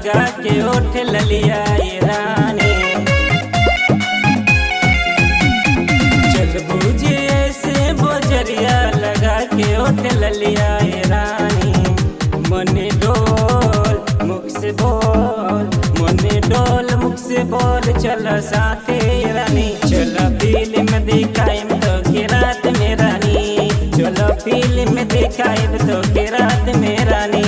लगा के ओठ ललिया ये रानी चल बूझे ऐसे बोजरिया लगा के ओठ ललिया ये रानी मने डोल मुख से बोल मने डोल मुख से बोल चल साथे रानी चल फिल्म दिखाई तो के रात में रानी चलो फिल्म दिखाई तो के रात में रानी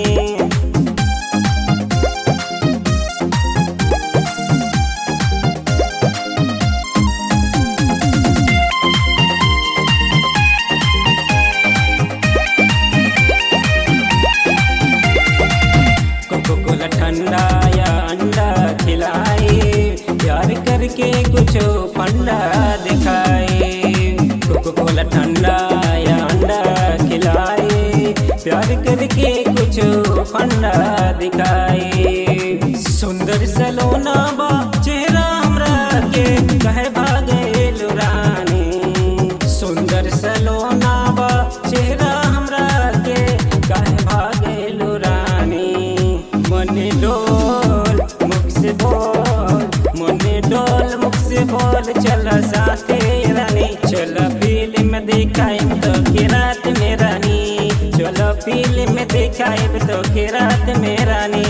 कोको कोला ठंडा या अंडा खिलाए प्यार करके कुछ फंडा दिखाए कोको कोला ठंडा या अंडा खिलाए प्यार करके कुछ फंडा दिखाए सुंदर सलोना बा चेहरा हमरा के कहे भागे रानी सुंदर सलोना बा चेहरा हमरा के कहे भागे रानी मने डोल मुख से बोल मने डोल मुख से बोल चल साथे रानी चल फिल्म दिखाई तो के रात में रानी चलो फिल्म दिखाई तो के रात में रानी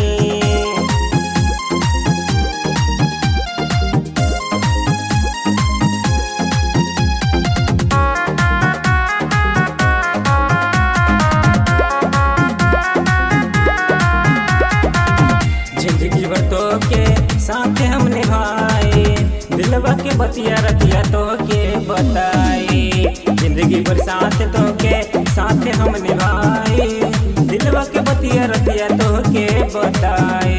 जिंदगी भर तो के साथ हम निभाए दिलवा के बतिया रतिया तो के बताए जिंदगी भर साथ तो के साथ हम निभाए दिलवा के बतिया रतिया तो के बताए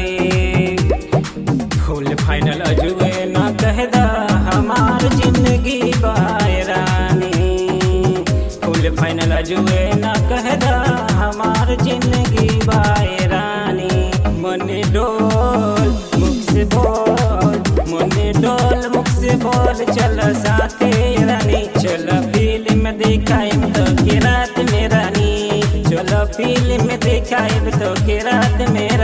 फुल फाइनल अजुए ना कहदा हमार जिंदगी बाय रानी फुल फाइनल अजुए ना कहदा हमार जिंदगी बाय रानी मने डोल मुख से बोल मने डोल मुख से बोल चल साथे रानी चल फिल्म दिखाई तो के रात में रानी चलो फिल्म दिखाई तो के रात में